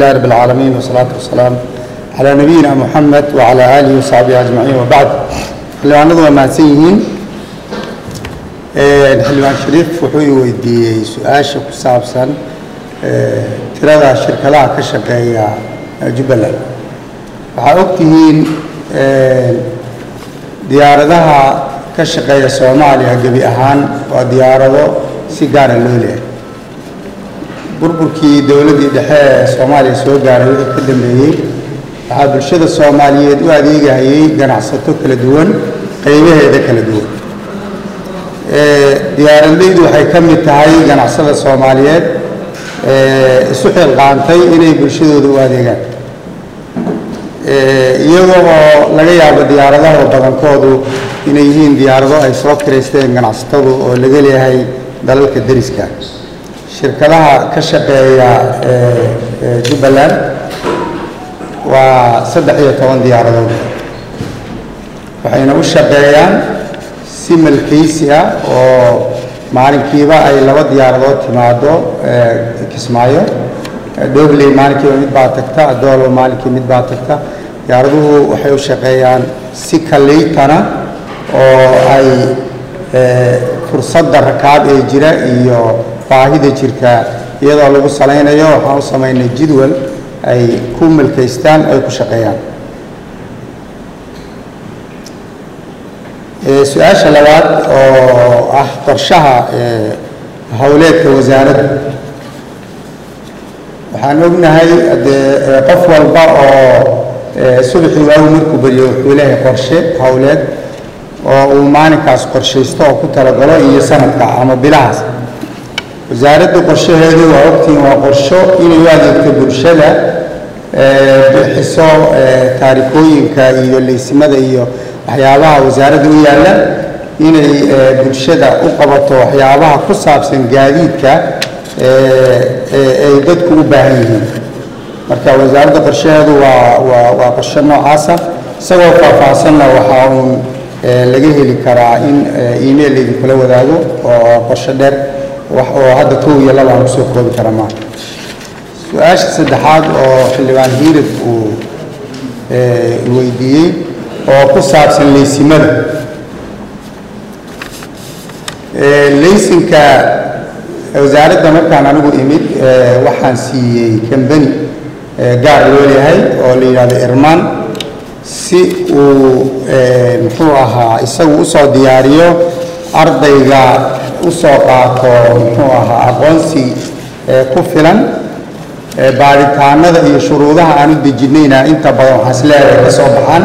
لله رب العالمين والصلاة والسلام على نبينا محمد وعلى آله وصحبه أجمعين وبعد xildhibaanadu waa mahadsan yihiin xildhibaan shariif wuxuu weydiiyey su-aasha ku saabsan tirada shirkadaha ka shaqeeya jubbaland waxaa ogtihiin diyaaradaha ka shaqeeya soomaaliya gebi ahaan waa diyaarado si gaara loo leehay burburkii dowladdii dhexe ee soomaaliya soo gaaray wixii ka dambeeyey waxaa bulshada soomaaliyeed u adeegahayay ganacsato kala duwan qaybaheeda kala duwan diyaaradleydu waxay ka mid tahay ganacsada soomaaliyeed isu xilqaantay inay bulshadooda u adeegaan iyagoo oo laga yaabo diyaaradaha badankoodu inay yihiin diyaarado ay soo kiraysteen ganacsatadu oo laga leeyahay dalalka deriska shirkadaha ka shaqeeya jubbaland waa saddex iyo toban diyaaradood waxayna u shaqeeyaan si malkaysi ah oo maalinkiiba ay laba diyaaradood timaado kismaayo dhobley maalinkiiba mid baa tagta doolo maalinkii mid baa tagta diyaaraduhu waxay u shaqeeyaan si kaleytana oo ay fursadda rakaab ee jira iyo baahida jirta iyadoo lagu salaynayo waxaan u samaynay jadwal ay ku malkaystaan ay ku shaqeeyaan su-aasha labaad oo ah qorshaha howleedka wasaaradda waxaan ognahay dee qof walba oo subaxii waagu markuu beriyo wuxuu leeyahay qorshe howleed oo uu maalinkaas qorshaysto oo ku talagalo iyo sanadka ama bilahaas wasaaradda qorshaheedu waa ogtihiin waa qorsho inay u adeegto bulshada bixiso taarikooyinka iyo leysimada iyo waxyaabaha wasaaradda u yaalla inay bulshada u qabato waxyaabaha ku saabsan gaadiidka ay dadku u baahan yihiin marka wasaaradda qorshaheedu waa waa waa qorshe noocaasa isagoo faahfaahsanna waxaa uun laga heli karaa in email idinkula wadaago oo qorshe dheer wax oo hadda kow iyo laba aan kusoo koobi kara maaha su-aasha saddexaad oo xildhibaan hiirad uu weydiiyey oo ku saabsan leysimada leysinka wasaaradda markaan anigu imid waxaan siiyey kambani gaar loo leeyahay oo la yidhahdo irmaan si uu muxuu ahaa isagu usoo diyaariyo ardayga usoo qaato muxuu ahaa aqoonsi ku filan baaritaanada iyo shuruudaha aan u dejinayna inta badan waxaan isleedahay ka soo baxaan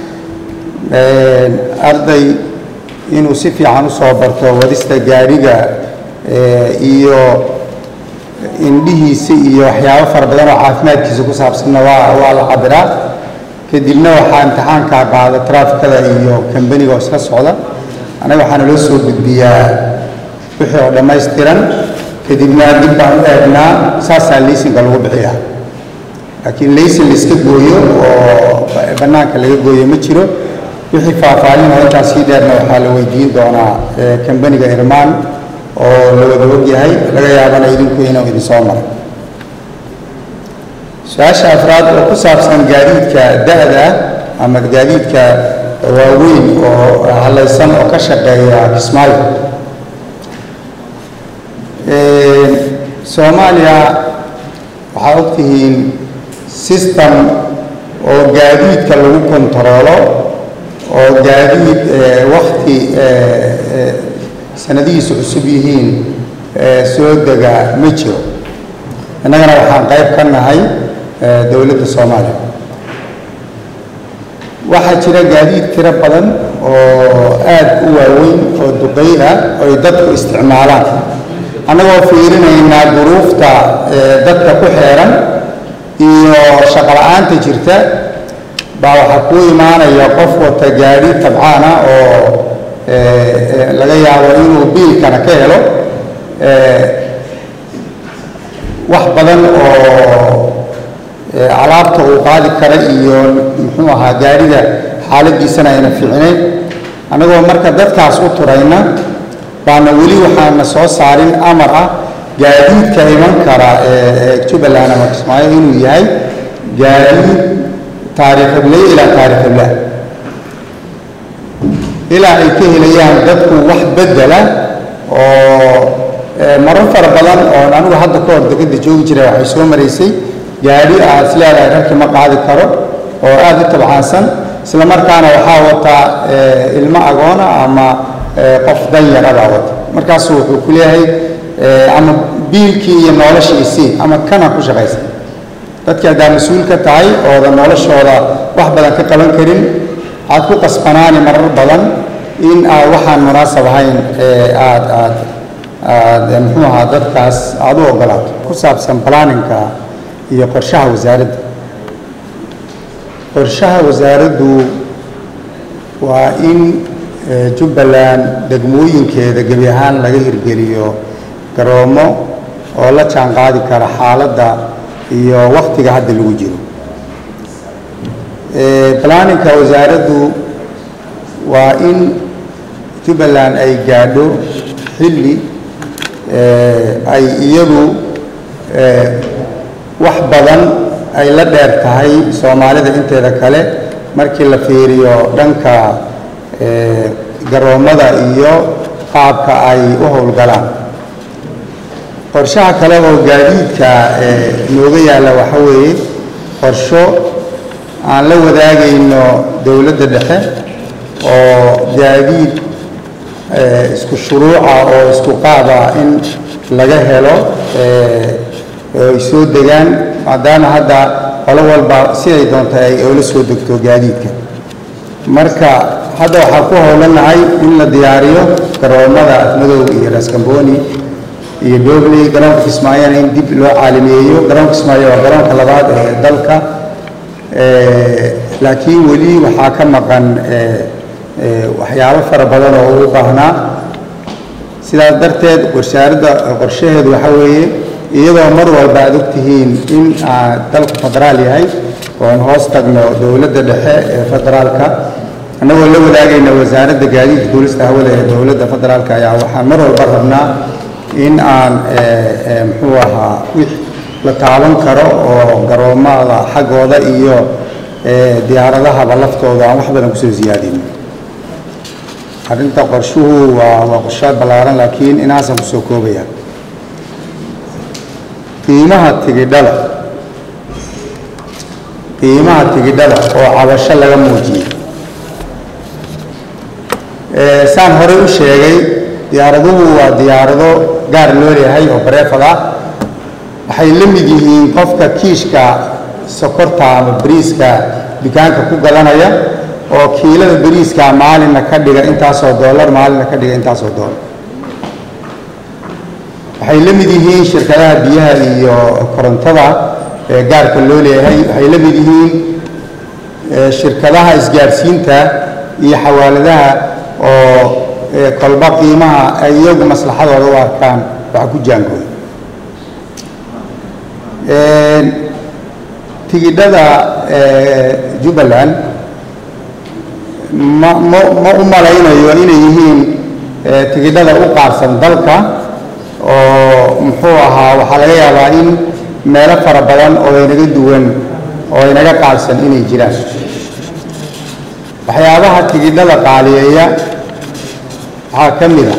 arday inuu si fiican usoo barto wadista gaadhiga iyo indhihiisa iyo waxyaabo fara badan oo caafimaadkiisa ku saabsanna waa waa la cabiraa kadibna waxaa imtixaankaa qaada traafikada iyo kambaniga oo isla socda anaga waxaana loo soo gudbiyaa wixii oo dhammaystiran kadibna dib baan u eegnaa saasaa leysinka lagu bixiyaa laakiin leysin layska gooyo oo bannaanka laga gooyo ma jiro wixii faahfaahin oo intaas sii dheerna waxaa la weydiin doonaa kambaniga irmaan oo la wada ogyahay laga yaabana idinku inuu idin soo maray su-aasha afraad oo ku saabsan gaadiidka da-da ama gaadiidka waaweyn oo halaysan oo ka shaqeeya kismaayo soomaaliya waxaa ogtihiin system oo gaadiidka lagu kontaroolo oo gaadiid wakti sanadihiisu cusub yihiin soo dega ma jiro innagana waxaan qayb ka nahay dowladda soomaaliya waxaa jira gaadiid tiro badan oo aad u waaweyn oo duqey ah oo ay dadku isticmaalaan annagoo fiirinaynaa duruufta dadka ku xeeran iyo shaqala-aanta jirta baa waxaa kuu imaanaya qof wata gaadhi tabcaana oo laga yaabo inuu biilkana ka helo wax badan oo alaabta uu qaadi kara iyo muxuu ahaa gaadhiga xaaladiisana ayna fiicnayn annagoo marka dadkaas u turayna baana weli waxaana soo saarin amar ah gaadiidka iman kara ee jubbaland ama kismaayo inuu yahay gaadiid taariikhible ilaa taariikhible ilaa ay ka helayaan dadku wax bedela oo marar fara badan oon anigu hadda ka hor degada joogi jiray waxay soo maraysay gaadhi aad is leedahay rarki ma qaadi karo oo aada u tabcaansan isla markaana waxaa wataa ilmo agoona ama qof danyaradaa wata markaasu wuxuu ku leeyahay ama biilkii iyo noloshii isii ama kana ku shaqaysa dadki haddaa mas-uul ka tahay ooda noloshooda wax badan ka qaban karin aad ku qasbanaani marar badan in aad waxaan munaasab ahayn aad aad aad muxuu ahaa dadkaas aada u ogolaato ku saabsan planninka iyo qorshaha wasaaradda qorshaha wasaaraddu waa in jubbaland degmooyinkeeda gebi ahaan laga hirgeliyo garoomo oo la jaan qaadi kara xaaladda iyo waktiga hadda lagu jiro planninka wasaaraddu waa in jubbaland ay gaadho xilli ay iyadu wax badan ay la dheer tahay soomaalida inteeda kale markii la fiiriyo dhanka garoommada iyo qaabka ay u howlgalaan qorshaha kale oo gaadiidka nooga yaalla waxa weeye qorsho aan la wadaagayno dowladda dhexe oo gaadiid isku shuruuca oo isku qaada in laga helo ay soo degaan maadaama hadda qolo walba siday doonta ay oola soo degto gaadiidka marka hadda waxaan ku howlanahay in la diyaariyo garoomada afmadow iyo raskamboni iyo dobley garoonka kismaayona in dib loo caalamiyeeyo garoonka kismaayo waa garoonka labaad ee dalka laakiin weli waxaa ka maqan waxyaabo fara badan oo ugu baahnaa sidaas darteed wasaaradda qorshaheedu waxaa weeye iyadoo mar walba aad ogtihiin in dalku federaal yahay oon hoos tagno dowladda dhexe ee federaalka annagoo la wadaagayna wasaaradda gaadiidka duulista hawada ee dowladda federaalka ayaa waxaan mar walba rabnaa in aan muxuu ahaa wix la taaban karo oo garoomada xaggooda iyo diyaaradahaba laftooda aan wax badan kusoo siyaadin arrinta qorshuhu waa waa qorshaad ballaaran laakiin inaasaan kusoo koobaya qiimaha tigidhada qiimaha tigidhada oo cabasho laga muujiyey saan horey u sheegay diyaaraduhu waa diyaarado gaar loo leeyahay oo bareefad ah waxay la mid yihiin qofka kiishka sokorta ama bariiska dukaanka ku gadanaya oo kiilada bariiska maalinna ka dhiga intaasoo dollar maalinna ka dhiga intaasoo dollar waxay la mid yihiin shirkadaha biyaha iyo korontada ee gaarka loo leeyahay waxay la mid yihiin shirkadaha isgaarsiinta iyo xawaaladaha oo kolba qiimaha ay iyagu maslaxadooda u arkaan waxa ku jaangooya tigidhada jubbaland ma ma ma u malaynayo inay yihiin tigidhada u qaarsan dalka oo muxuu ahaa waxaa laga yaabaa in meelo fara badan oo inaga duwan oo inaga qaadsan inay jiraan waxyaabaha tigidhada qaaliyeeya waxaa ka mid a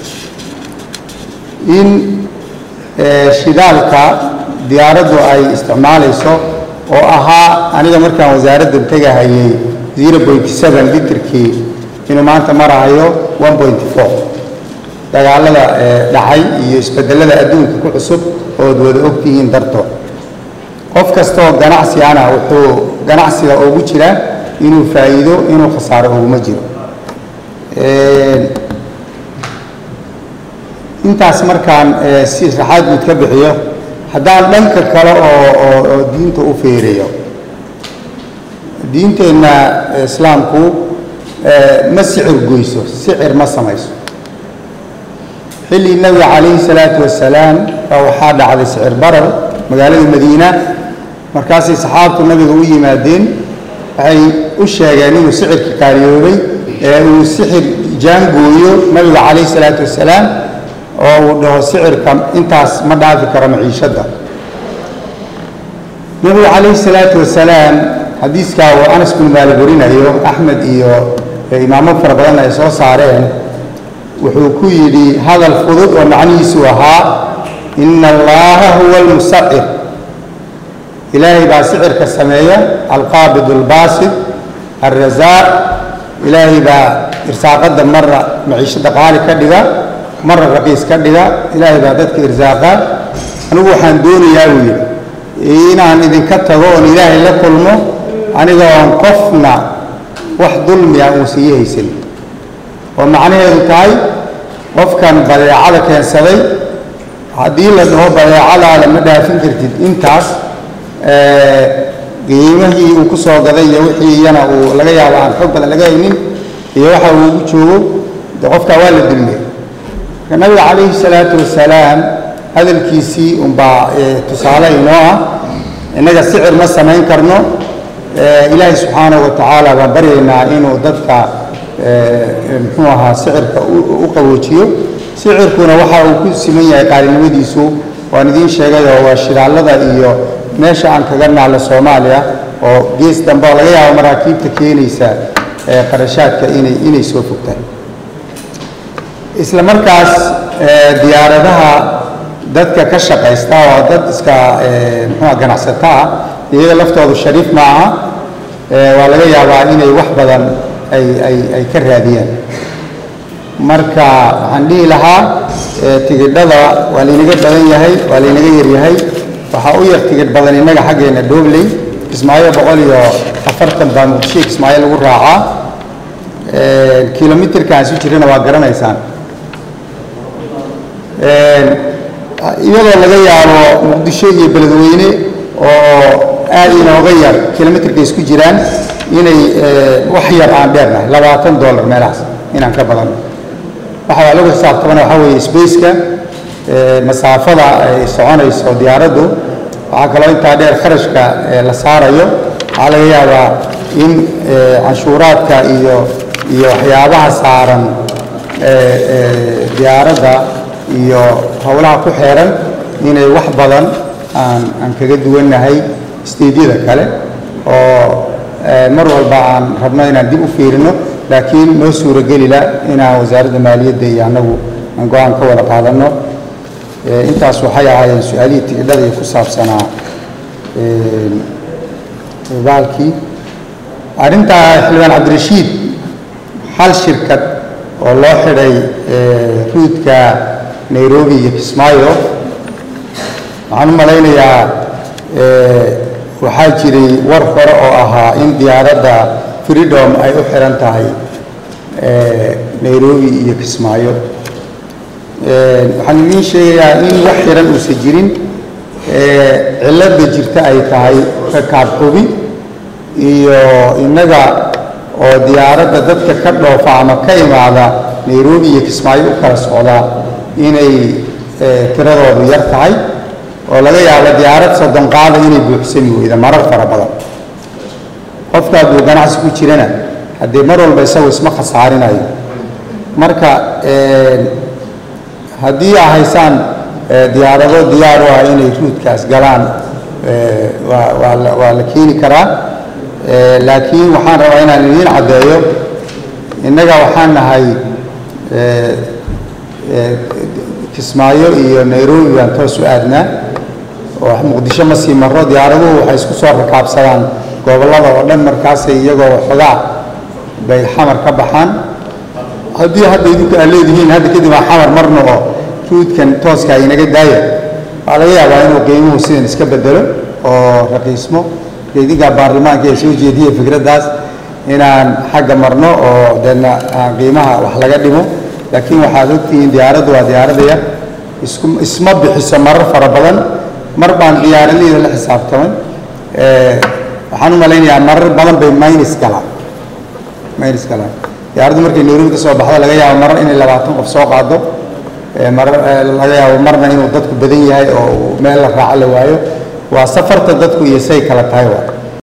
in shidaalka diyaaraddu ay isticmaalayso oo ahaa aniga markaan wasaaradda tegahayay zero point seven litrkii inuu maanta marahayo one point four dagaalada dhacay iyo isbedelada adduunka ku cusub ood wada ogtihiin dartood qof kastaoo ganacsi ana wuxuu ganacsiga ugu jira inuu faa'iido inuu khasaaro uguma jiro intaas markaan si raxaad guud ka bixiyo haddaan dhanka kale oo oo oo diinta u feerayo diinteenna islaamku ma sicir goyso sicir ma samayso xilli nabiga calayhi salaatu wasalaam baa waxaa dhacday sicir barar magaalada madiina markaasay saxaabtu nabiga u yimaadeen waxay u sheegeen inuu sicirka qaaliyoobay ee uu sixir jaangooyo nabiga calayhi salaatu wasalaam oo uu dhaho sicirka intaas ma dhaafi karo maciishadda nabigu calayhi salaatu wasalaam xadiiskaa uu anas bin maalik warinayo axmed iyo imaamo fara badan ay soo saareen wuxuu ku yidhi hadal fudud oo macnihiisu ahaa ina allaha huwa almusacir ilaahay baa sicirka sameeya alqaabid albaasid alrasaaq ilaahay baa irsaaqadda marna maciishada qaali ka dhiga marna raqiis ka dhiga ilaahay baa dadka irsaaqa anigu waxaan doonayaa buu yidhi inaan idinka tago oon ilaahay la kulmo aniga oon qofna wax dulmiya uusan ii haysan oo macnaheedu tahay qofkan badeecada keensaday haddii la dhaho badeecadaada ma dhaafin kartid intaas qiimihii uu ku soo gaday iyo wixii iyana uu laga yaabo aan xoog badan laga haynin iyo waxa uu ugu joogo de qofkaa waa la dulmiyey marka nabiga calayhi salaatu wasalaam hadalkiisii unbaa tusaale inoo ah innaga sicir ma samayn karno ilaahay subxaanahu wa tacaala baan baryaynaa inuu dadka muxuu ahaa sicirka u qaboojiyo sicirkuna waxa uu ku siman yahay qaalinimadiisu waan idiin sheegay oo waa shidaalada iyo meesha aan kaga naallo soomaaliya oo gees dambe oo laga yaabo maraakiibta keenaysa qarashaadka inay inay soo fogtahay isla markaas diyaaradaha dadka ka shaqaysta oo dad iska muxuua ganacsato ah iyaga laftoodu shariif ma aha waa laga yaabaa inay wax badan ay ay ay ka raadiyaan marka waxaan dhihi lahaa tigidhada waa laynaga badan yahay waa laynaga yaryahay waxaa u yar tigidh badan innaga xaggeena dhobley kismaayo boqol iyo afartan baa muqdisho kismaayo lagu raacaa kilomitirka aan si jirana waa garanaysaan iyadoo laga yaabo muqdisho iyo beledweyne oo aad inooga yar kilomitirka isku jiraan inay wax yar aan dheernahay labaatan dollar meelahaas inaan ka badan waxaa lagu xisaabtamana waxaa weeye spaceka masaafada ay soconayso diyaaraddu waxaa kaloo intaa dheer kharashka la saarayo waxaa laga yaabaa in canshuuraadka iyo iyo waxyaabaha saaran diyaaradda iyo howlaha ku xeeran inay wax badan aan aan kaga duwannahay steedyada kale oo mar walba aan rabno inaan dib u fiirino laakiin noo suuragelila inaan wasaaradda maaliyadda iyo annagu aan go-aan ka wada qaadanno intaas waxay ahaayeen su-aalihii tigidhada iyo ku saabsanaa baalkii arrintaa xildhibaan cabdirashiid hal shirkad oo loo xidhay ruudka nairobi iyo kismaayo waxaan u malaynayaa waxaa jiray war hore oo ahaa in diyaaradda freedom ay u xiran tahay nairobi iyo kismaayo waxaan idiin sheegayaa in wax xiran uusan jirin cilladda jirta ay tahay rakaab xubi iyo innaga oo diyaaradda dadka ka dhoofa ama ka imaada nairobi iyo kismaayo u kala socdaa inay tiradoodu yar tahay oo laga yaabo diyaarad soddon qaada inay buuxsami weyda marar fara badan qofka hadduu ganacsi ku jirana haddee mar walba isagu isma khasaarinayo marka haddii aa haysaan diyaarado diyaar u ah inay ruudkaas galaan waa waa la waa la keeni karaa laakiin waxaan rabaa inaan idiin caddeeyo innaga waxaan nahay kismaayo iyo nairobi baan toos u aadnaa oo muqdisho ma sii marro diyaaraduhu waxay isku soo rakaabsadaan gobollada oo dhan markaasay iyagoo waxoogaa bay xamar ka baxaan haddii hadda idinku aad leedihiin hadda kadib aan xamar marno oo ruudkan tooska inaga daaya waxaa laga yaabaa inuu qiimuhu sidan iska bedelo oo raqiismo idinkaa baarlamaanka ee soo jeediya fikraddaas inaan xagga marno oo deedna aan qiimaha wax laga dhimo laakiin waxaad ogtihiin diyaaraddu waa diyaaradaya isku isma bixiso marar fara badan mar baan diyaaradayda la xisaabtamay waxaan u malaynayaa marar badan bay minus galaan minus galaan diyaaraddu markay nairobi ka soo baxdo laga yaabo marar inay labaatan qof soo qaado marar laga yaabo marna inuu dadku badan yahay oo meel la raaco la waayo waa safarta dadku iyo say kala tahay waa